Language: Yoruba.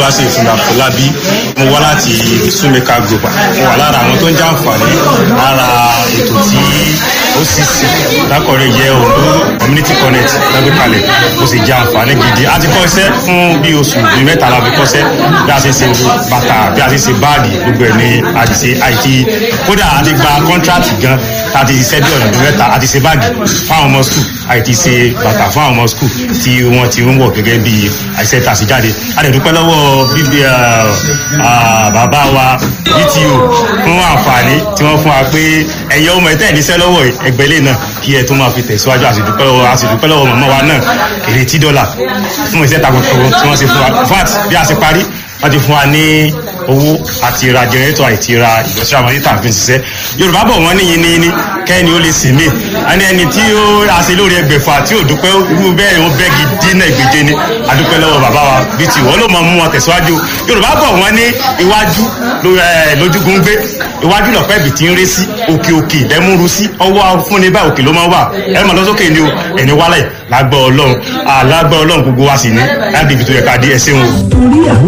olúwaṣe ìfúnra fọlábí mo wá láti súnmẹ́ka global mo wà lára àwọn tó ń jàǹfààní lára ètò tí ó sì sí lákọ̀ọ́rẹ́ yẹ ondo community connect lágbé kalẹ̀ mo sì jẹ àǹfààní gidi a ti kọ́ iṣẹ́ fún bí oṣù bíi mẹ́ta la fi kọ́ṣẹ́ bí a ṣe ṣe bàtà bí a ṣe ṣe báàgì gbogbo ẹ̀ ní a ti ṣe àìtí kódà a ti gba kọ́ńtrátì gan ta ti ṣiṣẹ́ bí ọ̀nà bíi mẹ́ta a ti ṣe báàgì fáwọn ọmọ skul àìtí ṣe bàtà fún àwọn ọmọ skul tí wọ́n ti ń wọ̀ gẹ́gẹ́ bí àìṣe tà sí jáde a lè dúpẹ́ lọ́wọ́ bíbí bàbá wa bto fún àǹfààní tí wọ́n fún wa pé ẹ̀yẹ ọmọ ẹ̀tẹ́ ìníṣẹ́ lọ́wọ́ ẹgbẹ́lẹ́ náà kí ẹ tó máa fi tẹ̀síwájú àṣìdúpẹ́ lọ́wọ́ àṣìdúpẹ́ lọ́wọ́ màmá wa náà ìrètí dọ́là fún iṣẹ́ takuntakun tí wọ́n ṣe fún wa vat bí a ṣe parí wọ́n ti fún wa ní owó àti ra jẹrẹ́tọ̀ àti ra ìgbọ̀nsẹ̀ àwọn yìí tàbí ṣiṣẹ́ yorùbá bọ̀ wọ́n níyìn ní ní kẹ́ni ó lè sìn mí ẹni ẹni tí ó àṣẹ lórí ẹgbẹ̀fà tí ò dúpẹ́ irú bẹ́ẹ̀ ó bẹ́gi dínà ìgbèje ni adúpẹ́ lọ́wọ́ bàbá wa bí ti wọ́n ló mọ̀ mú wọn tẹ̀síwájú yorùbá bọ̀ wọ́n ní iwájú lójúgun gbé iwájú lọ̀pẹ́ ibì tí ń ré sí òkè òkè lẹ́múru sí ọwọ́ fúnni bá òkè ló máa wà ẹ mọ̀ lọ́sọ́kè ni o ẹni wálẹ̀ lágbọ́ ọlọ́run àlágbọ́ ọlọ́run gbogbo wa sì ní láti ibi tó yẹ ká dé ẹsẹ̀ wọn. torí àwọn